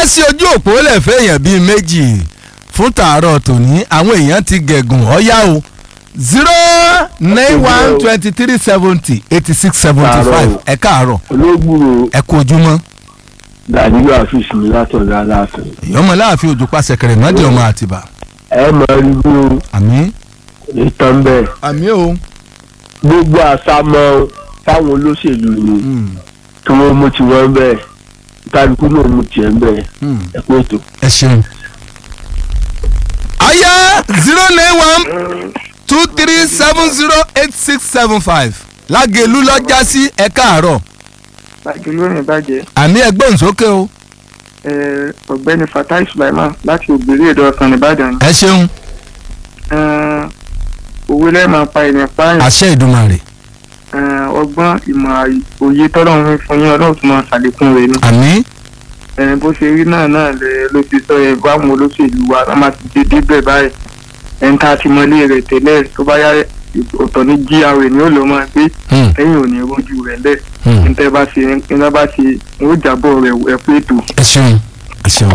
já sí ojú òpó lẹ́fẹ̀ẹ́ èèyàn bíi méjì fún tàárọ̀ tòní àwọn èèyàn ti gẹ̀gùn ọ̀yá o zero nine one twenty three seventy eighty six seventy five ẹ káàárọ̀ olóògbúrò ẹ kú ojúmọ́ dàdúrà àfíìsì mi látọ̀dọ̀ aláàfin ìyọ́mọ láàfin òjò pàṣẹ kẹrẹ mọ́dé ọmọ àtìbà ẹ máa rí bí o àmì ìtàn bẹ́ẹ̀ àmì o gbogbo àsámọ́ táwọn olóṣèlú ni kí wọ́n mú tiwọn bẹ́ẹ̀ kálukú náà mú tiẹ̀ bẹ́ẹ̀ ẹ kú ètò. ẹ ṣeun. ayé zero nine one two three seven zero eight six seven five lágẹ̀lú lọ́jà sí ẹ káàárọ̀ bàjẹ́ lónìí bàjẹ́ àmì ẹgbọ́n sókè o ẹ, ọ̀gbẹ́ni fatai sulaiman láti ògbèrè èdè ọ̀sán nìbàdàn ẹ ṣeun ẹ, òwe lẹ́ẹ̀máa pa ènìyàn pààyàn àṣẹ ìdùmarè ẹ, ọgbọ́n ìmọ̀ àyè- òye tọ́lọ́run fún yín ọlọ́run tó máa ṣàlékún rẹ̀ ni àmì ẹ, bó ṣe rí náà náà lẹ ló ti sọ ẹ báwọn olóṣèlú wa wọ́n máa ti dé débẹ̀ báyìí ẹni tá a ti mọlé rẹ̀ tẹ́lẹ̀ tó bá yá ọ̀tọ̀ ní gra ni ó lọ́ máa gbé Hmm. lẹ́yìn òní rojú rẹ̀ lẹ̀ Hmm. níta bá ṣe níta bá ṣe ó jábọ̀ rẹ̀ ẹ̀ pé ètò ẹ ṣeun ẹ ṣeun.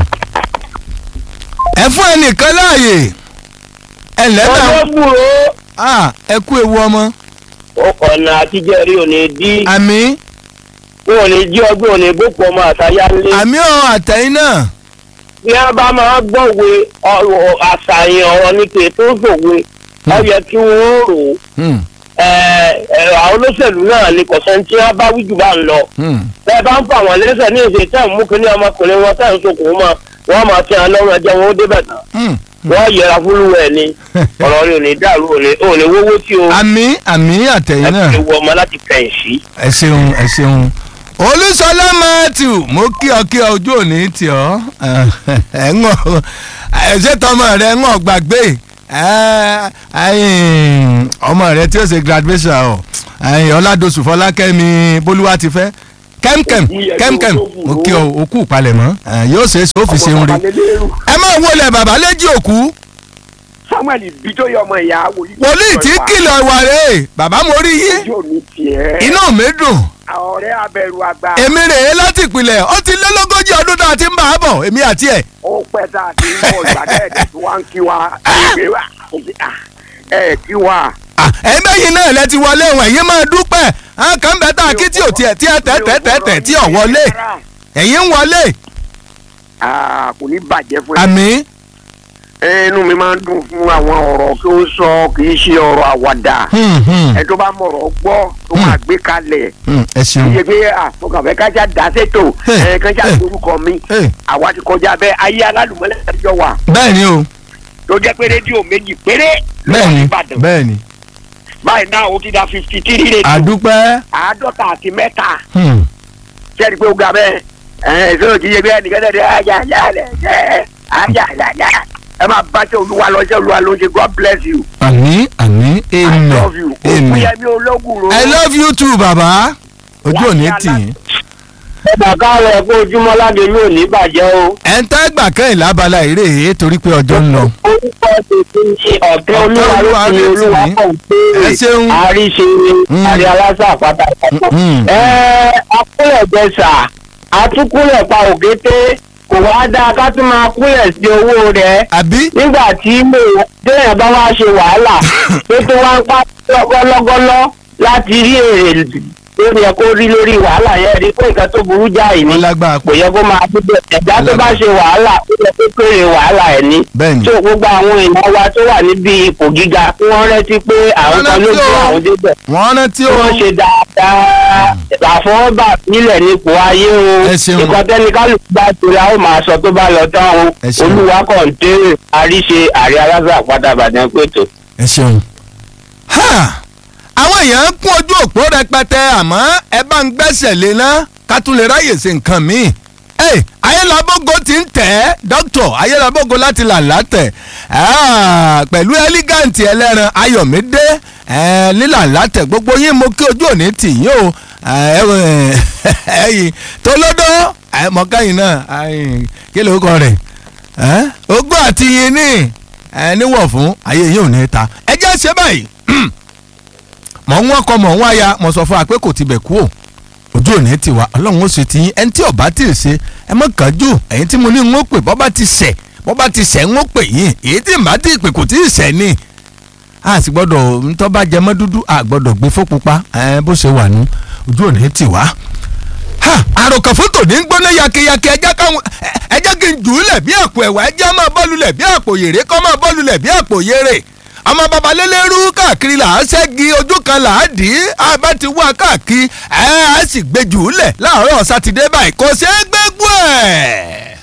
ẹ fún ẹnìkan láàyè ẹ lẹ́nà olóògbúrò Ah, ẹ kú ewu ọmọ ọ̀nà àtijọ́ rí òní dí àmì wọn ò ní jí ọgbọ́n òní boko ọmọ àtayálé àmì ọ̀ àtẹ̀yìn náà bí wọ́n bá máa gbọ́wé ọ̀rọ̀ àṣàyàn ọ̀rọ̀ ní pé tó sòwe ó yẹ kí wọ́n rò ó Hmm, Ẹ, ẹ, àwọn olóṣèlú náà ní kọ̀sán tí wọ́n bá wíjù bá ń lọ hmm. bẹ́ẹ̀ bá ń fà wọ́n lẹ́sẹ̀ ní ìṣe tẹ́ ń mú kínní ọmọkùnrin wọn tẹ́ ń sokùn mọ́ wọ́n máa fi hàn lọ́rùn ẹjẹ́ wọn ó débẹ̀ tán Hmm. wọ́n yẹra fúlùwẹ̀ ni ọ̀rọ̀ rẹ̀ ò ní dàrú òní òní wówó tí o àmì àmì àtẹ̀yìn náà ẹ ti wọ ọmọ láti fẹ̀yìn sí. ẹ ṣeun ẹ ṣeun olùsọlá matthew mo kí ọ kí ọ ojú òní tì ọ ẹ ń ọ ẹ ṣe tọmọ rẹ ń ọ gbàgbé ẹ, ẹyìn, ọmọ rẹ tí ó ṣe graduation ọ ẹyìn, ọládọsù fọlákẹ́mi bólúwa ti fẹ́ kẹ́mkẹ́m kẹ́mkẹ́m mo kí ọ òkú palẹ̀mọ́ ẹ, yóò ṣe é ṣe ó fi ṣeun rí ẹ máa wọlé bàbá léjì òkú samuel bijoye ọmọ ìyá wòlíì. wòlíì tí kìlọ̀ ìwà rẹ̀ bàbá mo rí yín ojú mi tiẹ̀. inú mi dùn ọ̀rẹ́ abẹ̀rù àgbà. èmi rèé láti ìpìlẹ̀ ó ti lé lógójì ọdún tá a ti ń bá a bọ̀ èmi àti ẹ̀. ó pẹ́ tá a ti ń bọ̀ ìgbàdẹ́ẹ̀dẹ̀ tí wọ́n ń kí wa. ẹgbẹ́ wa ẹ kí wa. ẹ̀yin bẹ́yìn náà lẹ ti wọlé wọn ẹ̀yin máa dúpẹ́ àwọn kan bẹ́ẹ̀ tá a kí tí ò tiẹ̀ tí ẹ tẹ́ tẹ́ tẹ́ tẹ́ tí ò wọlé ẹ̀yin ń wọlé Ah, kò ní bàjẹ́ fún ẹ. àmì inú mi máa ń dùn fún àwọn ọ̀rọ̀ kí ó sọ kì í ṣe ọ̀rọ̀ àwàdà. ẹ tó bá mọ̀rọ̀ gbọ́ tó máa gbé kalẹ̀. ẹ ṣeun iye pé àfọkànfẹ́ kájà dá sétò Hey, ẹ kájà hey. lórúkọ mi Hey. àwa ti kọjá bẹ́ẹ̀ ayé alálùmọ́lẹ̀ àtijọ́ wà bẹ́ẹ̀ ni o tó jẹ́ pé rédíò méjì péré ló bẹ́ẹ̀ wà ni nìbàdàn bẹ́ẹ̀ ni báyìí náà ó ti da fifty three rédíò àdúpẹ́ àádọ́ta àti mẹ́ta hmm, sẹ́ni pé ó ga bẹ́ẹ̀ ẹ̀ ẹ̀ sọ́dọ̀ kì í ṣe bí ẹnìkan tẹ̀lé ajá ajá rẹ̀ ẹ̀ ajá ajá ẹ máa bá ṣe olúwa lọ ṣe olúwa ló ṣe god bless you àmì àmì i amen love you amen òkúyẹmí ológun ro i love you too bàbá ojú òní tì yín ẹ̀dà káàrọ̀ ẹ̀kọ́ ojúmọ́ láde yóò ní bàjẹ́ o. ẹ̀ ń tẹ́ gbà kẹ́yìn lábala eré èyí torí pé ọjọ́ ń lọ. orúkọ tètè ní ọ̀tẹ́ olúwa ló fi olúwa pọ̀ ẹ ṣeun. pé àríṣe Mm. àrí aláṣà àpáta Mm. ẹ akúlẹ̀ jẹsà atúkúlẹ̀ pa òkété kò wá dáa ká tún máa kúlẹ̀ sí owó rẹ̀ àbí nígbà tí mo téèyàn bá wá ṣe wàhálà tó tó wá ń pa lọ́gọ́lọ́gọ́lọ́ láti rí èrè lórí ẹ kó rí lórí wàhálà yẹn rí pé nǹkan tó burú jáì ní wọ́n lágbára kò pọ̀ yẹ kó máa dúdú ẹ̀dá tó bá ṣe wàhálà ó yẹ kó kéré wàhálà ẹ̀ ní. bẹ́ẹ̀ ni tó gbogbo àwọn èèyàn wa tó wà níbi ipò gíga kí wọ́n rántí pé àwọn kan ló gbé àwọn débẹ̀ wọ́n rántí tí o wọ́n ṣe dáadáa àfọwọ́bà nílẹ̀ nípò ayé o Ẹ ṣeun. nǹkan tẹ́ni kálukú bá torí àwọn máa sọ tó bá lọ tán o Ẹ ṣeun. olúwa kọ̀ǹtẹ́rì àríṣe àrí aláṣà àpáta àbàdàn pẹ̀tọ́. ẹ ṣeun. Ha! àwọn èèyàn ń kún ojú òpó rẹpẹtẹ àmọ́ ẹ bá ń gbẹ́sẹ̀ lé ná ká tún lè ráyè ṣe nǹkan míì. ẹ ayélujábógo ti ń tẹ̀ ẹ́ dókítọ̀ ayélujábógo láti là látẹ̀ Ah, pẹ̀lú ẹ́lígàǹtì ẹlẹ́ran ayọ̀mídé eh, lílà látẹ̀ gbogbo yín mo kí ojú òní tì yín o Eh, eh, ẹ̀yìn tolódó eh, mọ̀káyìn náà eh, kí ló kọ rẹ̀ Eh, ogún àti yín ní ẹ níwọ̀ fún ayé yín ò ní ta ẹ jẹ́ ṣe báyìí mọ̀ ń wọ́n kọ mọ̀ ń wáya mọ̀ sọ fún wa pé kò tibẹ̀ kú o ojú òní ti wá ọlọ́run ó ṣe ti yín ẹni tí ọba tí ì ṣe ẹ mọ̀ kánjú ẹ̀yin tí mo ní ń ó pè bọ́ba ti ṣẹ̀ bọ́ba ti ṣẹ̀ ń ó pè yín èyí tí màá ti pè kò tí ì ṣẹ̀ ni a sì gbọ́dọ̀ ntọ́ bá jẹmọ́ dúdú a gbọ́dọ̀ gbé fó pupa ẹ bó ṣe wà nù ojú òní ti wá. ha àròkàn fótò ní gbóná yakeyake ẹjẹ́ káwọn ẹjẹ́ kí n jù ú lẹ̀ bí àpò ẹ̀wà ẹjẹ́ máa bọ́ọ̀lù lẹ̀ bí àpò yèrè kọ́ máa bọ́ọ̀lù lẹ̀ bí àpò yèrè ọmọ babalélérú káàkiri là á ṣẹ́gi ojú kan là á dì í a bá ti wá káàkiri ẹ á sì gbé jù ú lẹ̀ láàárọ̀ sátidé báyìí kò ṣeé gbégbó ẹ̀.